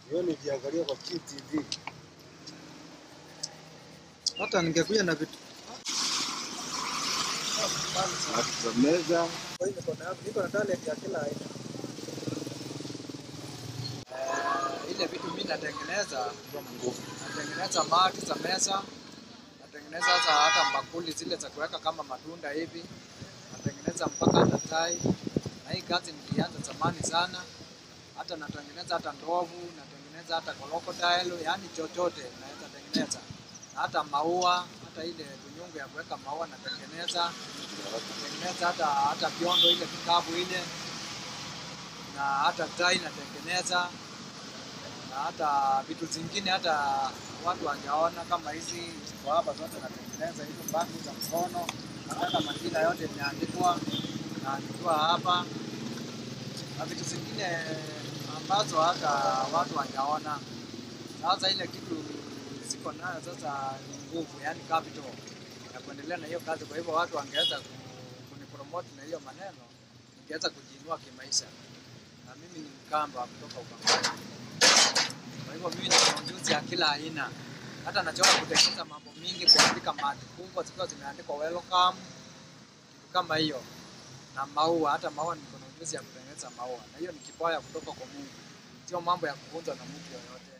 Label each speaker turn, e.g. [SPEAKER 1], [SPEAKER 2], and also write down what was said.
[SPEAKER 1] Hiyo nikiangalia kwa QTV.
[SPEAKER 2] Hata ningekuja na vitu
[SPEAKER 1] Watu za meza.
[SPEAKER 2] Kwa hiyo niko na niko na talent ya kila aina. Eh, ile vitu mimi natengeneza natengeneza mati za meza, natengeneza hata hata bakuli zile za kuweka kama matunda hivi, natengeneza mpaka hata tai, na hii kazi nilianza zamani sana. Hata natengeneza hata ndovu, natengeneza hata crocodile, yani chochote naweza tengeneza, na hata maua, hata ile tunyungu ya kuweka maua natengeneza natengeneza hata hata vyondo ile vikapu ile na hata tai natengeneza na hata vitu zingine hata watu hawajaona kama hizi ziko hapa zote natengeneza hizo bandi za mkono na hata majina yote imeandikwa naandikiwa hapa na vitu zingine ambazo hata watu hawajaona. Sasa ile kitu siko nayo sasa ni nguvu, yani capital ya kuendelea na hiyo kazi. Kwa hivyo watu wangeweza ku- kunipromote na hiyo maneno, ningeweza kujiinua kimaisha, na mimi ni Mkamba kutoka Ukambani. Kwa hivyo mimi nina ujuzi ya kila aina, hata nachoka kutengeneza mambo mingi, kuandika maandi kubwa zikiwa zimeandikwa welcome, kitu kama hiyo, na maua. Hata maua niko na ujuzi ya kutengeneza maua, na hiyo ni kipawa kutoka kwa Mungu, sio mambo ya kufunzwa na mtu yoyote.